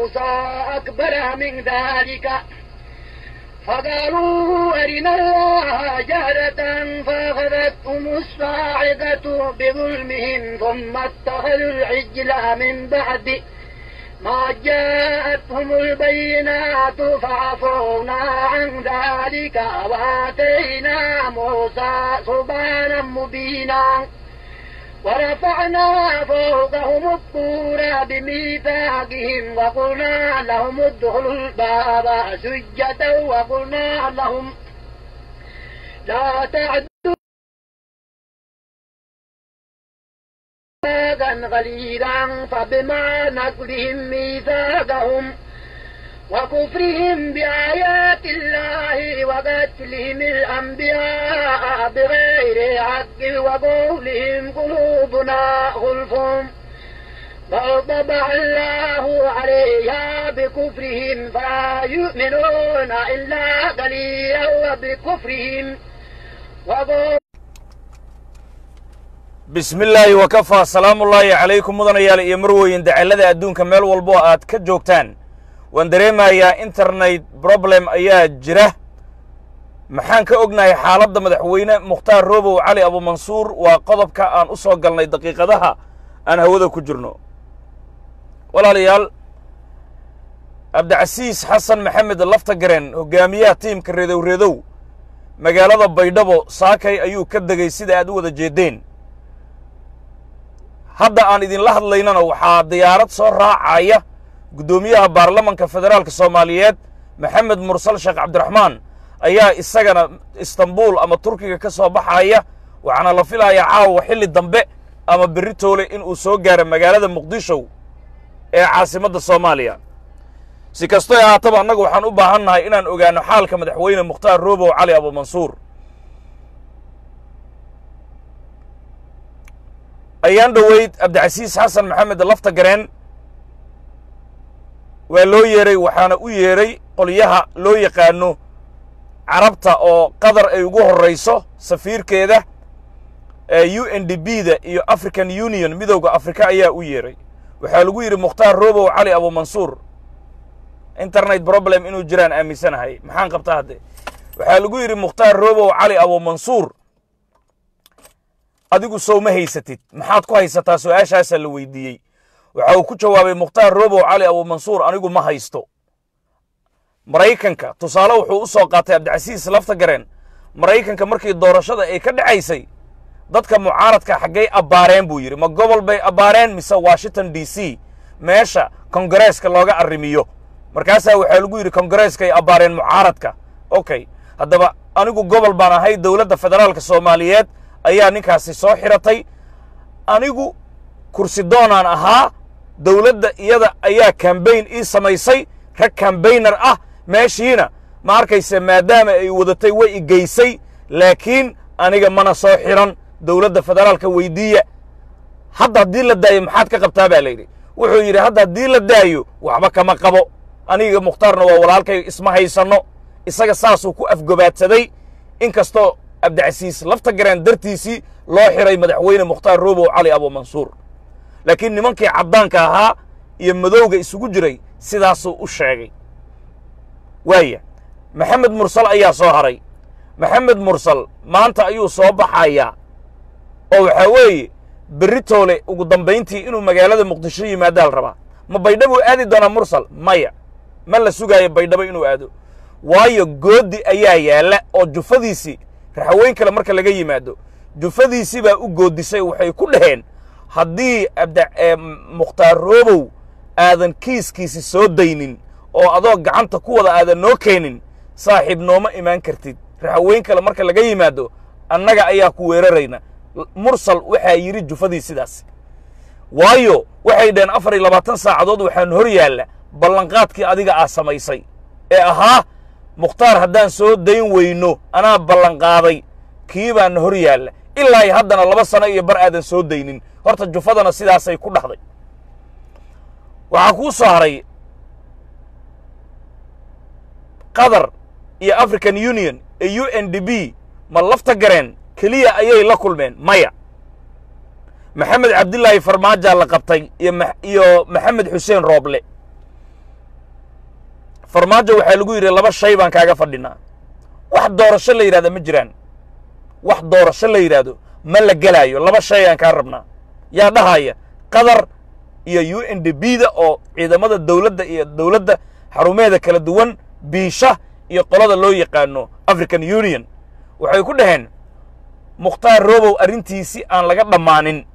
موسى أكبر من ذلك فقالوا أرنا الله جهرة فأخذتهم الصاعقة بظلمهم ثم اتخذوا العجل من بعد ما جاءتهم البينات فعفونا عن ذلك وآتينا موسى سبحانا مبينا ورفعنا فوقهم الطور بميثاقهم وقلنا لهم ادخلوا الباب سجدا وقلنا لهم لا تعدوا ميثاقا غليظا فبما نقضهم ميثاقهم وكفرهم بآيات الله وقتلهم الأنبياء بغير حق وقولهم قلوبنا غلف بل طبع الله عليها بكفرهم فلا يؤمنون إلا قليلا وبكفرهم وقول bismi illaahi wakafaa salaamullaahi calaykum mudanayaal iyo marweyn dacallada adduunka meel walbo aad ka joogtaan waan dareemayaa internet problem ayaa jira maxaan ka ognahay xaaladda madaxweyne mukhtaar roobow cali abumansuur waa qodobka aan u soo galnay daqiiqadaha aan hawada ku jirno walaalayaal cabdicasiis xasan maxamed laftagaren hoggaamiyaha tiimka reedow reedow magaalada baydhabo saakay ayuu ka degay sida aad u wada jeeddeen hadda aan idinla hadlaynana waxaa diyaarad soo raacaya guddoomiyaha baarlamanka federaalka soomaaliyeed maxamed mursal sheekh cabdiraxmaan ayaa isagana istanbul ama turkiga ka soo baxaya waxaana la filayaa caawa xilli dambe ama berri toole in uu soo gaaro magaalada muqdisho ee caasimadda soomaaliya si kastoy ahaataba annagu waxaan u baahan nahay inaan ogaano xaalka madaxweyne mukhtaar roobow cali abumansuur ayaan dhoweyd cabdicasiis xasan maxamed laftagareen waa loo yeeray waxaana u yeeray qolyaha loo yaqaano carabta oo qatar ay ugu horrayso safiirkeeda ee u n d b da iyo african union midowda afrika ayaa u yeeray waxaa lagu yidhi mukhtaar roobow cali abumansuur internet problem inuu jiraan aaminsanahay maxaan qabtaa hadde waxaa lagu yidhi mukhtaar roobow cali abumansuur adigu sow ma haysatid maxaad ku haysataa su-aashaasaa la weydiiyey waxa uu ku jawaabay mukhtaar roobow cali abumansuur anigu ma haysto maraykanka tusaale wuxuu u soo qaatay cabdicasiis laftagareen maraykanka markii doorashada ay ka dhacaysay dadka mucaaradka xaggay abbaareen buu yidhi ma gobol bay abbaareen mise washington d c meesha kongareeska looga arrimiyo markaasaa waxaa lagu yidhi kongareeskay abbaareen mucaaradka okay haddaba anigu gobol baan ahay dowladda federaalka soomaaliyeed ayaa ninkaasi soo xiratay anigu kursi doonaan ahaa dowladda iyada ayaa kambayn ii samaysay rag kambaynar ah meeshiina ma arkayse maadaama ay wadatay way i geysay laakiin aniga mana soo xiran dowladda federaalka weydiiya hadda haddii la daayo maxaad ka qabtaa baa layidhi wuxuu yidhi hadda haddii la daayo waxba kama qabo aniga mukhtaarna waa walaalkay isma haysanno isaga saasuu ku afgobaadsaday in kastoo cabdicasiis laftagareen dartiisii loo xiray madaxweyne mukhtaar roobow cali abumansuur laakiin nimankii caddaanka ahaa iyo madowga isugu jiray sidaasuu u sheegay waaya maxamed mursal ayaa soo haray maxamed mursal maanta ayuu soo baxayaa oo waxaa weeye berri toole ugu dambayntii inuu magaalada muqdisho yimaadaal rabaa ma baydhabuu aadi doonaa mursal maya ma la sugaayo baydhabo inuu aado waayo gooddi ayaa yaalla oo jufadiisii raxaweyn kale marka laga yimaado jufadiisii baa u goodisay waxay ku dhaheen haddii mukhtaar roobow aadan kiiskiisi soo daynin oo adoo gacanta ku wada aadan noo keenin saaxiib nooma imaan kartid raxaweyn kale marka laga yimaado annaga ayaa ku weerarayna mursal waxaa yidhi jufadii sidaas waayo waxay dhaheen afar iyo labaatan saacadood waxaan hor yaalla ballanqaadkii adiga aa samaysay ee ahaa mukhtaar haddaan soo dayn weyno anaa ballanqaaday kii baana hor yaalla ilaa iyo haddana laba sano iyo bar aadan soo daynin horta jufadana sidaasay ku dhahday waxaa kuu soo haray qatar iyo african union ee u n d b ma lafta gareen keliya ayay la kulmeen maya maxamed cabdilaahi farmaajaa la qabtay iyo iyo maxamed xuseen rooble farmaajo waxaa lagu yidhi laba shay baan kaaga fadhinaa wax doorasho la yidhahda ma jiraan wax doorasho la yidhaahdo ma la gelaayo laba shay aan kaa rabnaa yaa dhahaya qatar iyo u n d b da oo ciidamada dowladda iyo dowladda xarumeeda kala duwan biisha iyo qolada loo yaqaano african union waxay ku dhaheen mukhtaar robow arrintiisii aan laga dhammaanin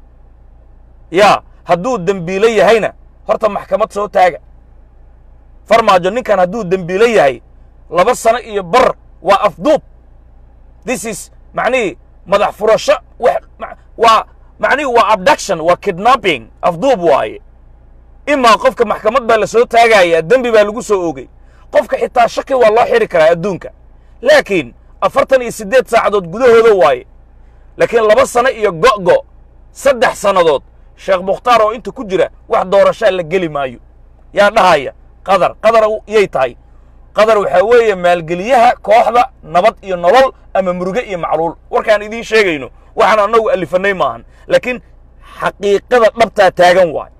yaa hadduu dembiilo yahayna horta maxkamad soo taaga farmaajo ninkan hadduu dembiilo yahay laba sano iyo bar waa afduub this is macnihii madax furasho waa macnihii waa abduction waa kidnapping afduub waaye imaa qofka maxkamad baa la soo taagayaa dembi baa lagu soo oogay qofka xitaa shaki waa loo xidhi karaa adduunka laakiin afartan iyo siddeed saacadood gudahooda waaye laakiin laba sano iyo go'go saddex sannadood sheekh mukhtaar oo inta ku jira wax doorashaa la geli maayo yaa dhahaya qadar qadar yay tahay qadar waxaa weeye maalgeliyaha kooxda nabad iyo nolol ama muruge iyo macluul warkaan idiin sheegayno waxaan annagu alifannay maahan laakiin xaqiiqada dhabtaa taagan waay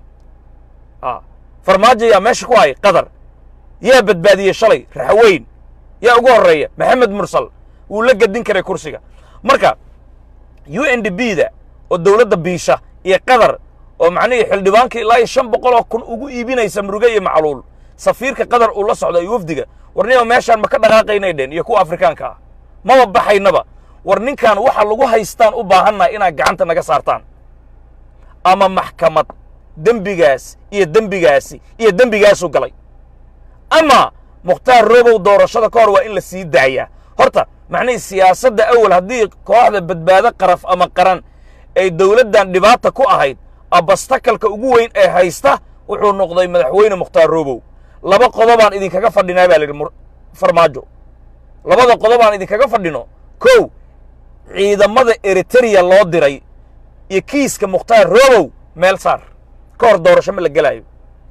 farmaajo yaa meesha ku hay qadar yaa badbaadiyey shalay raxaweyn yaa ugu horreeya maxamed mursal wuu la gedin karay kursiga marka u n d b da oo dowladda biisha iyo qadar oo macnihii xildhibaankii ilaa iyo shan boqoloo kun ugu iibinaysa muruge iyo macluul safiirka qadar uu la socda iyo wafdiga war ninoo meeshaan ma ka dhaqaaqaynay dheen iyo kuwa afrikaanka ah maba baxaynaba war ninkan waxa lagu haystaan u baahannaha inaad gacanta naga saartaan ama maxkamad dembigaas iyo dembigaasi iyo dembigaasuu galay ama mukhtaar robow doorashada ka hor waa in la sii daayaa horta macnihii siyaasadda awal haddii kooxda badbaado qaraf ama qaran ay dowladdan dhibaata ku ahayd abastakalka ugu weyn ee haysta wuxuu noqday madaxweyne mukhtaar robow laba qodobaan idinkaga fadhinaa baa la yidhi farmaajo labada qodobaan idinkaga fadhino kow ciidamada eritereya loo diray iyo kiiska mukhtaar robow meel saar ka hor doorasho ma la gelaayo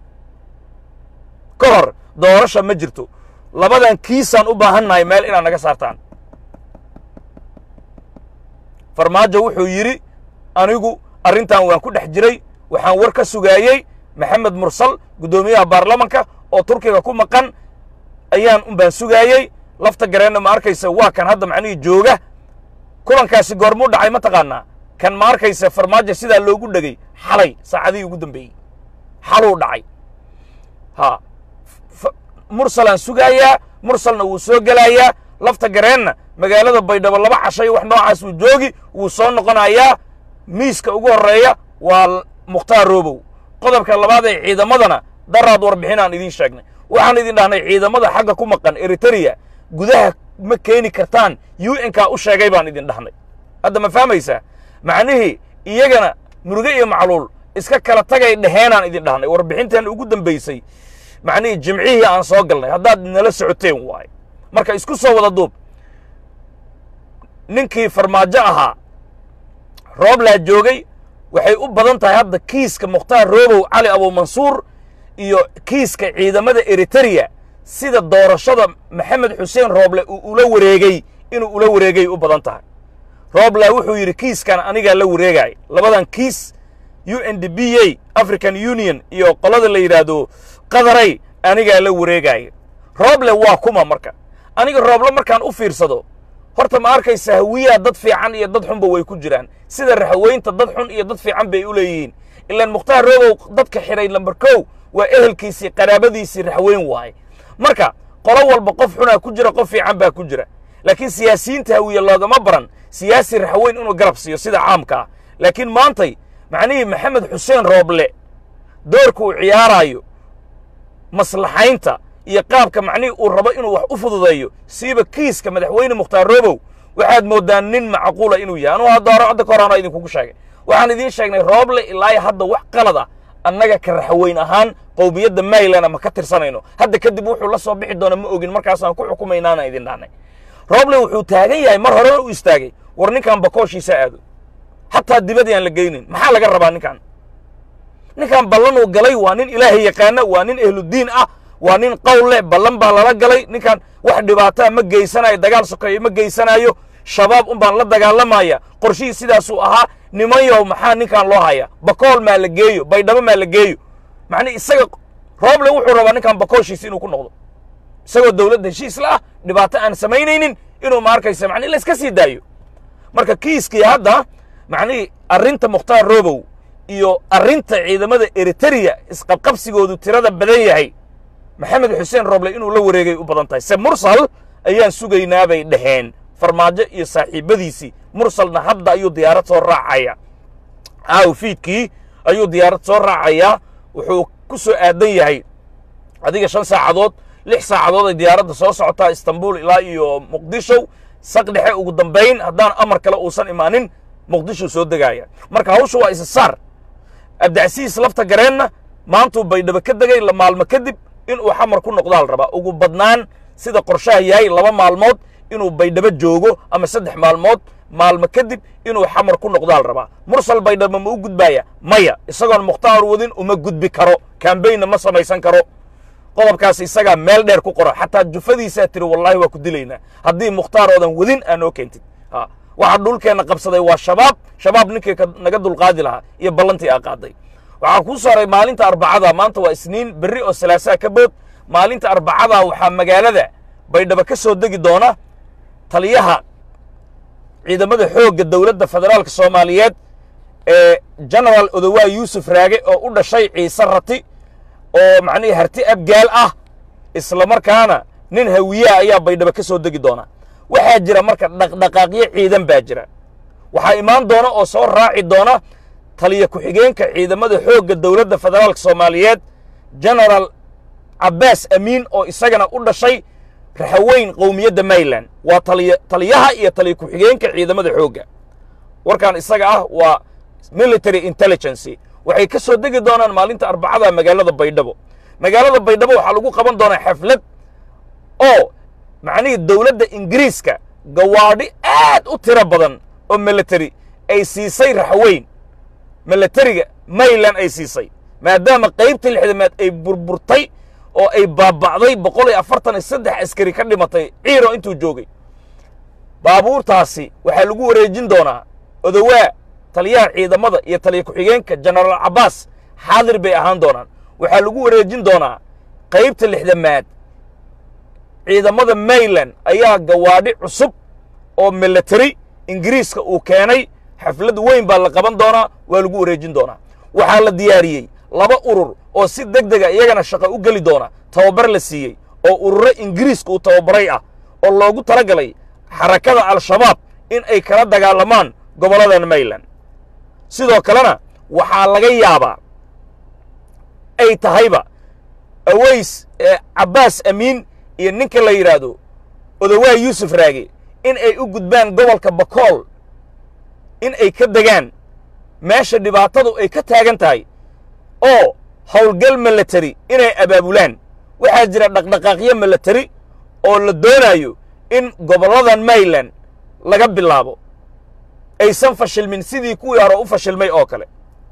ka hor doorasha ma jirto labadan kiisaan u baahannahay meel inaad naga saartaan farmaajo wuxuu yidhi anigu arrintan waan ku dhex jiray waxaan war ka sugaayey maxamed mursal guddoomiyaha baarlamanka oo turkiga ku maqan ayaan un baan sugaayey lafta gareenna ma arkaysa waa kan hadda macnihii jooga kulankaasi goormuu dhacay ma taqaanaa kan ma arkaysa farmaajo sidaa loogu dhegay xalay saacadihii ugu dambeeyey xaluu dhacay ha mursalaan sugaayaa mursalna wuu soo gelaayaa lafta gareenna magaalada baydhabo laba cashay wax noocaas uu joogi wuu soo noqonayaa miiska ugu horreeya waa mukhtaar robow qodobka labaad ee ciidamadana daraad warbixinaan idiin sheegnay waxaan idin dhahnay ciidamada xagga ku maqan eritereya gudaha ma keeni kartaan u n ka u sheegay baan idin dhahnay hadda ma fahmaysaa macnihii iyagana muruge iyo macluul iska kala tagay dheheenaan idin dhahnay warbixintan ugu dambaysay macnihii jimcihii aan soo galnay haddaad nala socoteen waaye marka isku soo wada duub ninkii farmaajo ahaa rooblaa joogay waxay u badan tahay hadda kiiska mukhtaar robow cali abuumansuur iyo kiiska ciidamada eritereya sida doorashada maxamed xuseen rooble uu ula wareegey inuu ula wareegay u badan tahay roobla wuxuu yidhi kiiskan anigaa la wareegaya labadan kiis u n d b a african union iyo qolada la yidhaahdo qadaray anigaa la wareegaya rooble waa kuma marka aniga rooble markaan u fiirsado horta ma arkaysa hawiyaha dad fiican iyo dad xunba way ku jiraan sida raxweynta dad xun iyo dad fiican bay u leeyihiin ilaan mukhtaar robow dadka xidhay lamber kow waa ehelkiisii qaraabadiisii raxweyn waaye marka qolo walba qof xunaa ku jira qof fiican baa ku jira laakiin siyaasiyiinta hawiye loogama baran siyaasi raxweyn inuu garab siiyo sida caamka ah laakiin maantay macnihii maxamed xuseen rooble doorka uu ciyaaraayo maslaxaynta iyo qaabka macnihii uu rabo inuu wax u fududeeyo siiba kiiska madaxweyne mukhtaar robow waxaad mooddaa nin macquula inuu yahay anugu hadda hore hadda ka horaana idinkugu sheegay waxaan idiin sheegnay rooble ilaa hadda wax qalad ah annaga ka raxweyn ahaan qowmiyadda maylana ma ka tirsanayno hadda kadib wuxuu la soo bixi doona ma ogin markaasaan ku xukumaynaana idin dhahnay rooble wuxuu taagan yahay mar horena u istaagay war ninkan bakooshiisa aado xataa dibadii aan la geynin maxaa laga rabaa ninkan ninkan ballanuu galay waa nin ilaahay yaqaana waa nin ehludiin ah waa nin qowl leh ballan baa lala galay ninkan wax dhibaataa ma geysanayo dagaal sokeeyo ma geysanayo shabaab un baan la dagaalamaya qorshihii sidaasuu ahaa nimanyow maxaa ninkan loo haya bakool maa la geeyo baydhabo maa la geeyo macnii isaga rooble wuxuu rabaa ninkan bakooshiisa inuu ku noqdo isagoo dowladda heshiis la ah dhibaato aan samaynaynin inuu ma arkaysa macnihi layska sii daayo marka kiiskii hadda macnihii arrinta mukhtaar robow iyo arrinta ciidamada eritereya isqabqabsigoodu tirada badan yahay maxamed xuseen roble inuu la wareegay u badan tahay se mursal ayaan sugaynaa bay dhaheen farmaajo iyo saaxiibbadiisii mursalna hadda ayuu diyaarad soo raacaya aaw fiidkii ayuu diyaarad soo raacayaa wuxuu ku soo aadan yahay adiga shan saacadood lix saacadood ay diyaaradda soo socotaa istanbul ilaa iyo muqdisho saq dhexe ugu dambayn haddaan amar kale uusan imaanin muqdisho soo degaaya marka hawsha waa isa saar abdicasiis lafta gareenna maantuu baydhabo ka degay la maalmo kadib inuu xamar ku noqdaa la rabaa ugu badnaan sida qorshaha yahay laba maalmood inuu baydhabo joogo ama saddex maalmood maalmo kadib inuu xamar ku noqdaa la rabaa mursal baydhabo ma u gudbaaya maya isagoon mukhtaar wadin uma gudbi karo kambaynna ma samaysan karo qodobkaas isagaa meel dheer ku qora xataa jufadiisaa tiri wallaahi waa ku dilaynaa haddii mukhtaar oodan wadin aa noo keentid waxa dhulkeenna qabsaday waa shabaab shabaab ninkii naga dulqaadi lahaa iyo ballantii aa qaaday waxaa kuu saaray maalinta arbacada maanta waa isniin berri oo salaasaa ka bood maalinta arbacada waxaa magaalada baydhabo ka soo degi doona taliyaha ciidamada xoogga dowladda federaalka soomaaliyeed ee genaraal odowaa yuusuf raage oo u dhashay ciise rati oo macnihii harti abgaal ah isla markaana nin hawiyaha ayaa baydhabo ka soo degi doona waxaa jira marka dhaqdhaqaaqyo ciidan baa jira waxaa imaan doona oo soo raaci doona taliya ku-xigeenka ciidamada xoogga dowladda federaalka soomaaliyeed genaraal cabbaas amiin oo isagana u dhashay raxaweyn qowmiyadda mayland waa taliya taliyaha iyo taliya ku-xigeenka ciidamada xoogga warkan isaga ah waa military intelligency waxay ka soo degi doonaan maalinta arbacada magaalada baydhabo magaalada baydhabo waxaa lagu qaban doonaa xaflad oo macnihii dowladda ingiriiska gawaadhi aad u tiro badan oo military ay siisay raxweyn militariga mayland ay siisay maadaama qaybtii lixdamaad ay burburtay oo ay baaba'day boqol iyo afartan iyo saddex askari ka dhimatay ciiro intuu joogay baabuurtaasi waxaa lagu wareejin doonaa odowaa taliyaha ciidamada iyo taliya ku-xigeenka genaraal cabbaas xaadir bay ahaan doonaan waxaa lagu wareejin doonaa qaybta lixdamaad ciidamada mayland ayaa gawaadhi cusub oo military ingiriiska uu keenay xaflad weyn baa la qaban doonaa waa lagu wareejin doonaa waxaa la diyaariyey laba urur oo si deg dega iyagana shaqo u geli doona tababar la siiyey oo ururo ingiriiska uu tababaray ah oo loogu tala galay xarakada al-shabaab in ay kala dagaalamaan gobolladan mayland sidoo kalena waxaa laga yaabaa ay tahayba aweys ee cabbaas amiin iyo ninka la yidhaahdo odowaa yuusuf raage in ay u gudbaan gobolka bakool in ay ka degaan meesha dhibaatadu ay ka taagan tahay oo howlgal military inay abaabulaan waxaa jira dhaqdhaqaaqyo military oo la doonayo in gobolladan mayland laga bilaabo aysan fashilmin sidii kuwii hore u fashilmay oo kale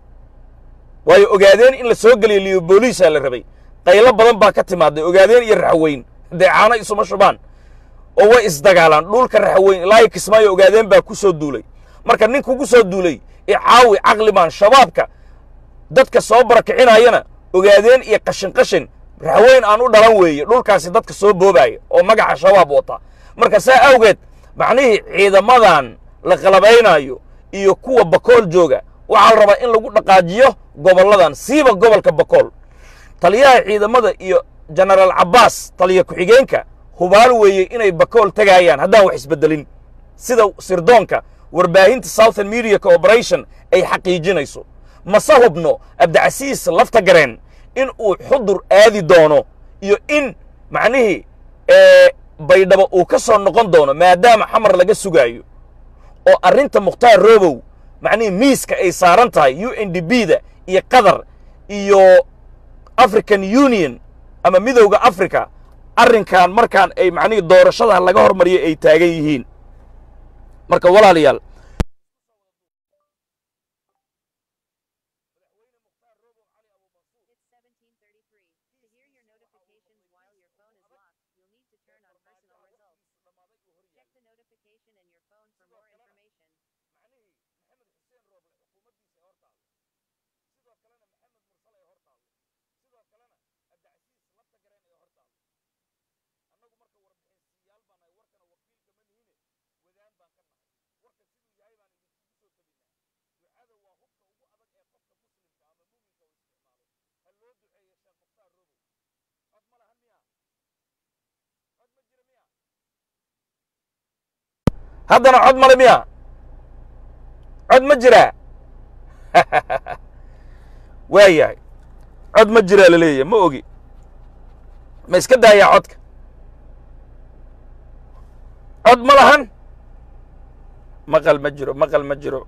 waayo ogaadeen in la soo geliyo liyobooliisaa la rabay qaylo badan baa ka timaaday ogaadeen iyo raxweyn deecaano isuma shubaan oo way isdagaalaan dhulka raxweyn ilaahay kismaayo ogaadeen baa ku soo duulay marka nin kugu soo duulay icaawi caqlimaan shabaabka dadka soo barakicinayana ogaadeen iyo qashin qashin raxweyn aan u dhalan weeye dhulkaasi dadka soo boobaaya oo magaca shabaab wata marka saa awgeed macnihii ciidamadan la qalabaynayo iyo kuwa bakool jooga waxaa la rabaa in lagu dhaqaajiyo gobolladan siiba gobolka bakool taliyaha ciidamada iyo genaraal cabbaas taliya ku-xigeenka hubaal weeye inay bakool tegayaan haddaan wax isbeddelin sida sirdoonka warbaahinta southern media corporation ay xaqiijinayso mase hubno abdicasiis lafta gareen in uu xudur aadi doono iyo in macnihii baydhabo uu ka soo noqon doono maadaama xamar laga sugaayo oo arrinta mukhtaar robow macnihii miiska ay saaran tahay u n d b da iyo qatar iyo african union ama midowda africa arrinkan markaan ay macnihii doorashada laga hormariyay ay taagan yihiin marka walaalayaal It's 1733. To hear your notifications while your phone is locked, you'll need to turn on personal results. Check the notification in your phone for more information. macnihii maxamed xuseen rooble xukuumaddiisa ee hor taalla sidoo kalena maxamed mursal ee hor taalla sidoo kalena abdicasiis lafta gareen ee hor taalla baan ka nahay warka siduu yahay baan idinkugu soo tabinaa ducada waa hubka ugu adag ee qofka muslimka ama muuminka uu isticmaalo ha loo duceeyo sheekh mukhtaar robow cod ma lahan miya cod ma jira miya haddana cod male miya cod ma jiraa waa yahay cod ma jiraa la leeyahay ma ogi ma iska daayaa codka cod ma lahan maqal ma jiro maqal ma jiro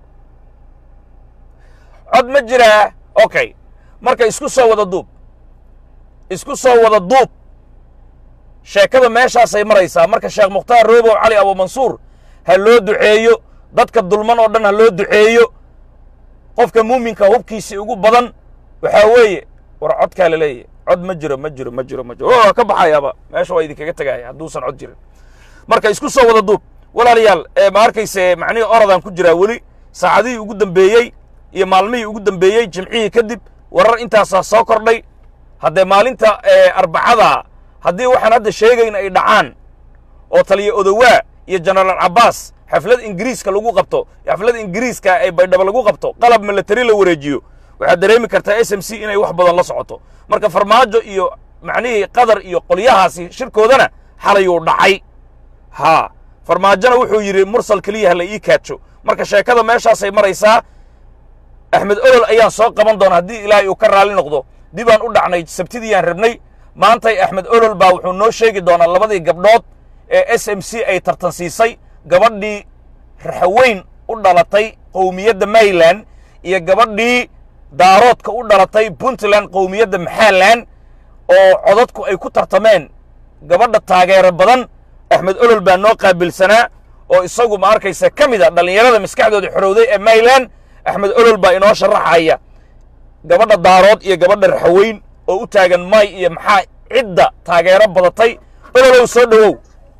cod ma jiraa okay marka isku soo wada duub isku soo wada duub sheekada meeshaasay maraysaa marka sheekh mukhtaar roobow cali abumansuur ha loo duceeyo dadka dulman oo dhan ha loo duceeyo qofka muuminka hubkiisii ugu badan waxaa weeye war codkaa la leeyahy cod ma jiro ma jiro ma jiro ma jiro waa ka baxayaaba meesha waa idinkaga tegaya hadduusan cod jirin marka isku soo wada duub walaalayaal ma arkayse macnihii orodaan ku jiraa weli saacadihii ugu dambeeyey iyo maalmihii ugu dambeeyey jimcihii kadib warar intaasaa soo kordhay haddee maalinta arbacada haddii waxaan hadda sheegayn ay dhacaan oo taliya odowaa iyo jenaraal cabbaas xaflad ingiriiska lagu qabto xaflad ingiriiska ay baydhabo lagu qabto qalab milatari la wareejiyo waxaad dareemi kartaa s m c inay wax badan la socoto marka farmaajo iyo macnihii qatar iyo qolyahaasi shirkoodana xalayuu dhacay haa farmaajona wuxuu yidhi mursal keliya hala ii kaajo marka sheekada meeshaasay maraysaa axmed olol ayaan soo qaban doona haddii ilaahay uu ka raalli noqdo dibaan u dhacnay sabtidiyaan rabnay maantay axmed olol baa wuxuu noo sheegi doonaa labadii gabdhood ee s m c ay tartansiisay gabadhii raxaweyn u dhalatay qowmiyadda mayland iyo gabadhii daaroodka u dhalatay puntland qowmiyadda maxaland oo codadku ay ku tartameen gabadha taageero badan axmed olol baa noo qaabilsanaa oo isagu ma arkaysa ka mid a dhallinyarada maskaxdooda xorowday ee mayland axmed olol baa inoo sharaxaya gabadha daarood iyo gabadha raxaweyn oo u taagan may iyo maxaa cidda taageero badatay ololow soo dhowow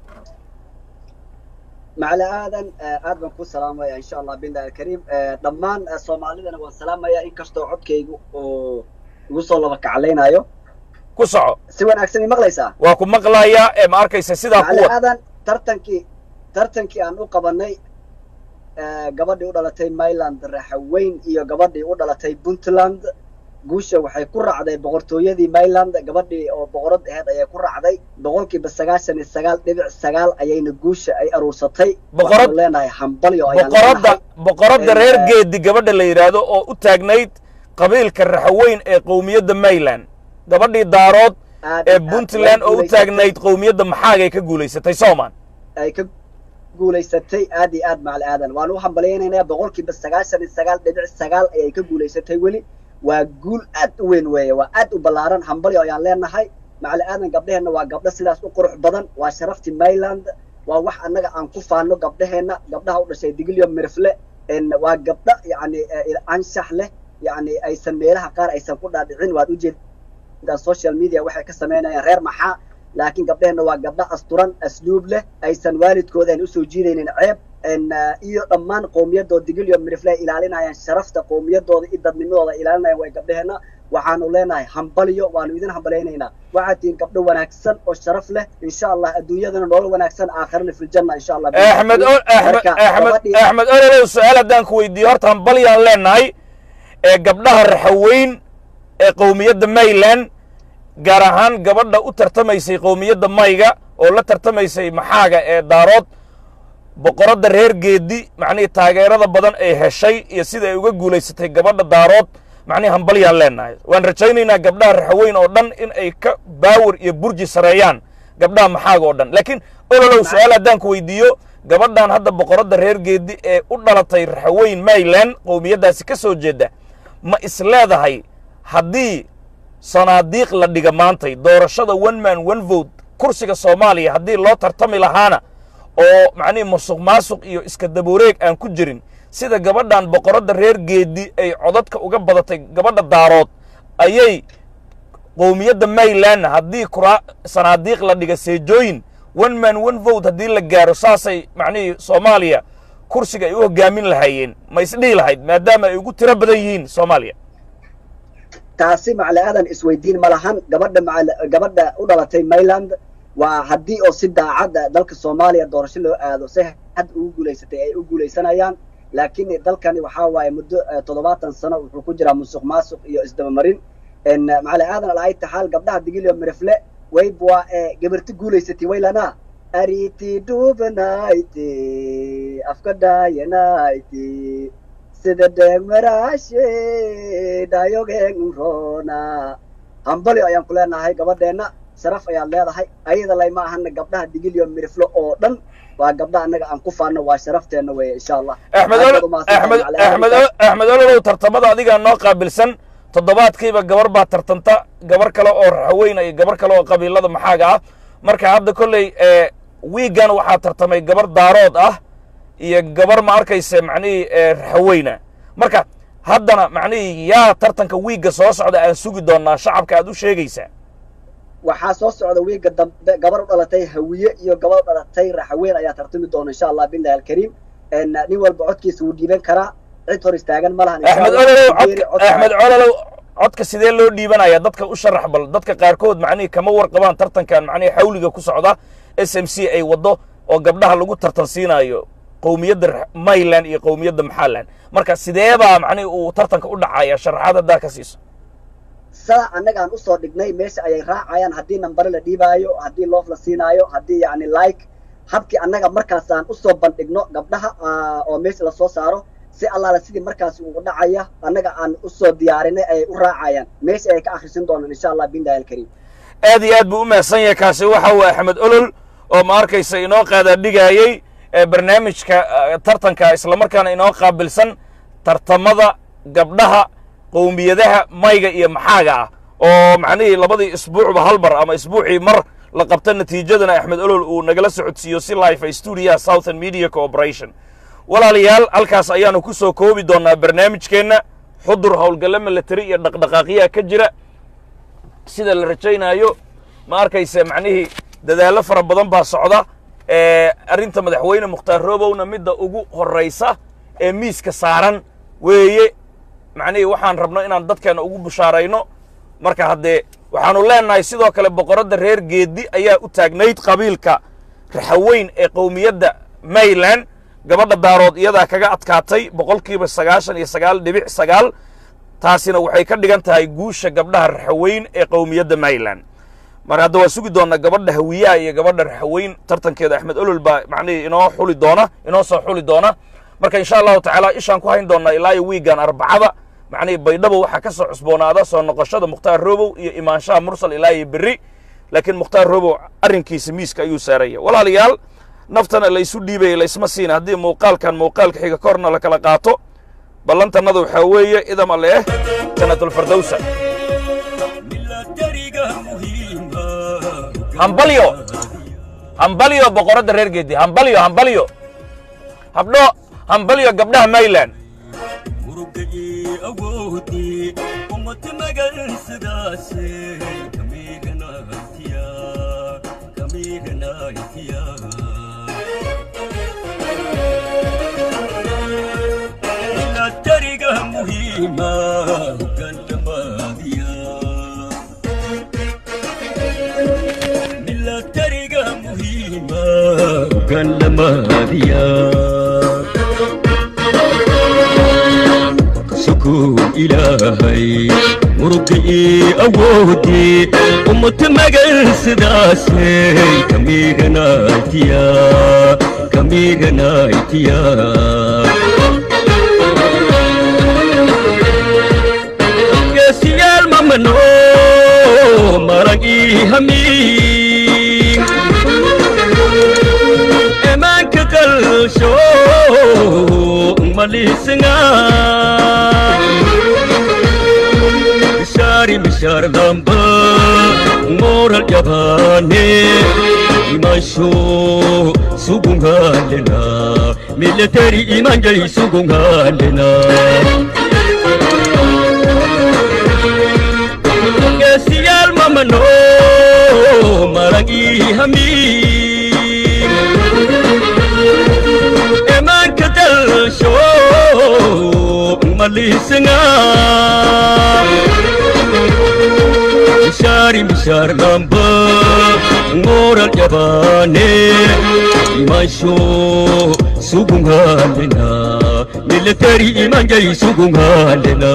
macali aadan aad baan ku salaamaya insha allah billahi alkariim dhammaan soomaalidana waan salaamaya inkastoo codkaygu oo igu soo laba kaclaynayo ku soco si wanaagsan i maqlaysaa waa ku maqlayaa ee ma arkaysa sidaa macali kuwa aadan tartankii tartankii aan u qabanay gabadhii u dhalatay myland raxaweyn iyo gabadhii u dhalatay puntland guusha waxay ku raacday boqortooyadii myland gabadhii oo boqorad aheyd ayay ku raacday boqolkiiba sagaashan iyo sagaal dhibic sagaal ayayna guusha ay aruursatay Boqorad- waxaanu leenahay hambalyo ayaan boqoradda leenahay boqoradda Ee, reer geedi gabadha la yidhaahdo oo u taagnayd qabiilka raxaweyn ee qowmiyadda mayland gabadhii daarood aad ee iyo aad puntland way oo u guulaysatay. taagnayd qowmiyadda maxaagay ka guulaysatay soomaan ay ka guulaysatay aad iyo aad macali aadan waan u hambalyaynaynaa boqolkiiba sagaashan iyo sagaal dhibic sagaal ayay ka guulaysatay weli waa guul aad u weyn weeye waa aad u ballaaran hambalyo ayaan leenahay macali aadan gabdheheenna waa gabdho sidaas u qurux badan waa sharaftii myland waa wax annaga aan ku faano gabdheheenna gabdhaha u dhashay digilyo mirfle en waa gabdho yacni eh, anshax leh yacni aysan meelaha qaar aysan ku dhaadhicin waad ujeedaa social media waxay ka samaynayaan reer maxaa laakiin gabdheheenna waa gabdho asturan asluub leh aysan waalidkooda aan usoo jiidaynin ceeb en iyo dhammaan qowmiyadooda digilyo mirifle ay ilaalinayaan sharafta qowmiyadooda iyo dadnimadooda ay ilaalinayaan way gabdheheenna waxaanu leenahay hambalyo waanu idin hambalaynaynaa waxaad tihiin gabdho wanaagsan oo sharaf leh insha allah adduunyadana nolol wanaagsan aakhirana filjanna insha allah axmed o- axmed Marka, axmed gabadhii- axmed ololow su-aal haddaan ku weydiiyo horta hambalyaan leenahay ee gabdhaha raxaweyn ee qowmiyadda mayland gaar ahaan gabadha u tartamaysay qowmiyadda mayga oo la tartamaysay maxaaga ee daarood boqoradda reer geedi macnihii taageerada badan ay heshay iyo sida ay uga guulaysatay gabadha daarood macnihi hambalyaan leenahay waan rajaynaynaa gabdhaha raxaweyn oo dhan in ay ka baawar iyo burji sareeyaan gabdhaha maxaaga oo dhan laakiin ololow su-aal haddaan ku weydiiyo gabadhan hadda boqoradda reer geedi ee u dhalatay raxaweyn mayland qowmiyaddaasi ka soo jeeda ma is leedahay haddii sanaadiiq la dhiga maantay doorashada one man one vote kursiga soomaaliya haddii loo tartami lahaana oo macnihi musuq maasuq iyo iska daboreeg aan ku jirin sida gabadhan boqoradda reer geedi ay codadka uga badatay gabadha daarood ayay qowmiyadda maylandna haddii kura sanaadiiq la dhiga seejooyin one man one vote haddii la gaaro saasay macnihii soomaaliya kursiga ay u hoggaamin lahaayeen ma isdhihi lahayd maadaama ay ugu tiro badan yihiin soomaaliya taasi macali aadan isweydiin ma lahan gabadha macali gabadha u dhalatay mayland waa haddii oo si daacadda dalka soomaaliya doorasho loo aado si hadda ugu guulaysatay ay u guulaysanayaan laakiin dalkani waxaa waaye muddo toddobaatan sano wuxuu ku jiraa musuq maasuq iyo isdabamarin macali aadan alaayta xaal gabdhaha digilio mirifle wayb waa gabarti guulaysatay waylana ariti dhubanayti afka dhaayanayti sida dheemaraashe dhayogeenrona hambali ayaan ku leenahay gabadheenna sharaf ayaad leedahay ayada lay ma ahana gabdhaha digilio mirifle oo dhan waa gabdha annaga aan ku faano waa sharafteenna weeye insha allah axmed axmed axmed axmed ololow tartamada adigaa noo qaabilsan toddobaadkiiba gabar baa tartanta gabar kale oo raxaweyna iyo gabar kale oo qabiilada maxaaga ah marka hadda kolley wiigan waxaa tartamay gabar daarood ah iyo gabar ma arkayse macnihii raxaweyna marka haddana macnihii yaa tartanka wiigga soo socda aan sugi doonaa shacabka aad u sheegaysaa waxaa soo socda wiigga dambe gabar u dhalatay hawiye iyo gabar u dhalatay raxaween ayaa tartami doona insha allah billahi alkariim nin walba codkiisa wuu dhiiban karaa cid hor istaagan ma lahan axmed ololow axmed ololow codka sidee loo dhiibanaya dadka u sharax bal dadka qaarkood macnihii kama warqabaan tartankan macnihii xawliga ku socda s m c ay waddo oo gabdhaha lagu tartan siinaayo qowmiyadda mayland iyo qowmiyadda maxaland marka sideebaa macnihii uu tartanka u dhacaya sharaxaad haddaa ka siiso saa annaga aan usoo dhignay meesha ayay raacayaan haddii nambare la dhiibaayo haddii loof la siinaayo haddii yani like habkii annaga markaas aan usoo bandhigno gabdhaha oo meesha lasoo saaro si allaala sidii markaas uu dhacaya annaga aan usoo diyaarinay ayay u raacayaan meesha ayay ka akhrisin doonaan insha allah billahi alkariim aad iyo aad buu u mahadsan yahay kaasi waxa uu axmed olol oo ma arkaysa inoo qaadaadhigaayey barnaamijka tartanka islamarkaana inoo qaabilsan tartamada gabdhaha qowmiyadaha mayga iyo maxaaga ah oo macnihii labadii isbuucba hal mar ama isbuucii mar la qabta natiijadana axmed olol uu nagala socodsiiyo si life stuudiyaha southern media corporation walaalayaal halkaas ayaanu ku soo koobi doonnaa barnaamijkeenna xudur howlgalle milatari iyo dhaqdhaqaaqyaha ka jira sida la rajaynaayo ma arkayse macnihii dadaallo fara badan baa socda arrinta madaxweyne mukhtaar roobowna midda ugu horraysa ee miiska saaran weeye macnihii waxaan rabno inaan dadkeenna ugu bushaarayno marka haddee waxaanu leennahay sidoo kale boqoradda reer geeddi ayaa u taagnayd qabiilka raxaweyn ee qowmiyadda mayland gabadha daarood iyadaa kaga adkaatay boqolkiiba sagaashan iyo sagaal dhibic sagaal taasina waxay ka dhigan tahay guusha gabdhaha raxaweyn ee qowmiyadda mayland mar hadda waa sugi doonnaa gabadha hawiyaha iyo gabadha raxaweyn tartankeeda axmed olol baa macnihii inoo xuli doona inoo soo xuli doona marka insha allahu tacaala ishaan ku hayn doonnaa ilaa iyo wiigan arbacada macnihii baydhabo waxaa ka soo cusboonaada soo noqoshada mukhtaar robow iyo imaanshaha mursal ilaa iyo berri laakiin mukhtaar robow arrinkiisa miiska ayuu saaraya walaalayaal naftana laysu dhiibaya laysma siina haddii muuqaalkan muuqaalka xiga korna la kala qaato ballantannada waxaa weeye idam alle eh janatulfardowsa hambalyo hambalyo boqoradda reer geedi hambalyo hambalyo habdho hambalyo gabdhaha mayland sukuu ilaahay murugii awoodii ummad magan sidaasay kamiiganaytiya kamiiganaytiya geesiyaal mamano maragii hamiin emanka qalsho malisnga bishari bishar damba moral jabane imansho sugungalena military imanjai sugungalena gesiyal mamano maragi hamid emanka dalsho malisnga bishari bishar damba moral jabane imansho sugungalena military imanjay sugungalena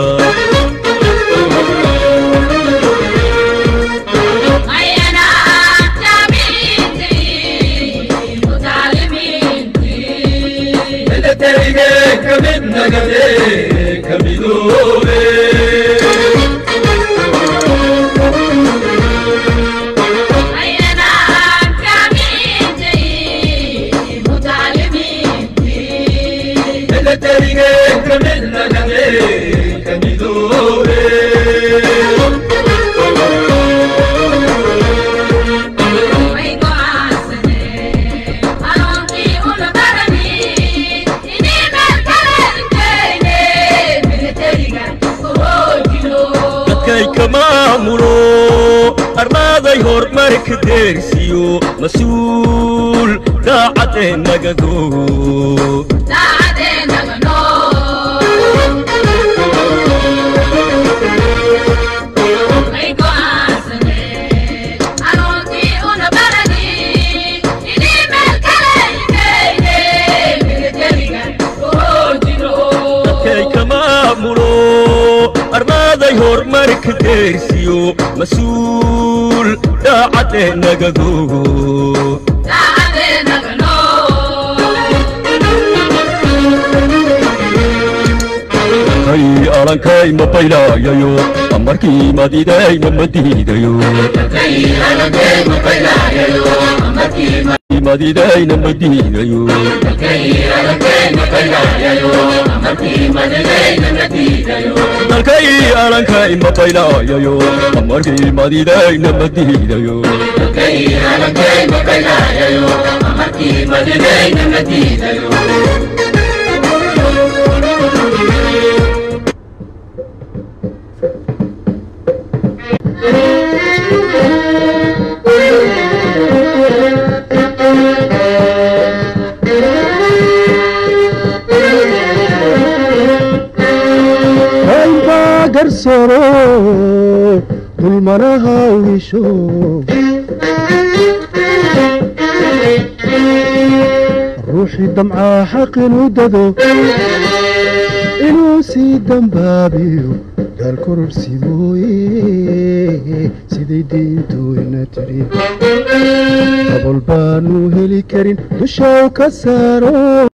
militaryge kamid nagade kamidoobe militaryge kamid nagade kamidoobe dadkay ka maamulo armaaday horumarka deersiyo mas-uul daacadee nagado dadkay ka maamulo armaaday horumarka deersiyo mas-uul daacadee nagado kay alankay ma baylaayayo amarkii madidayna ma diidayo madidayna ma diidayo dalkay alankay ma baylaayayo amarkii madidayna ma diidayo kaynbaa garsoro dulmana haawisho ruuxii damcaa xaq inuu dado inuu sii dambaabiyo gaal kororsi mooye siday diintooyna tidhi dabol baanu heli karin dushaw ka saaro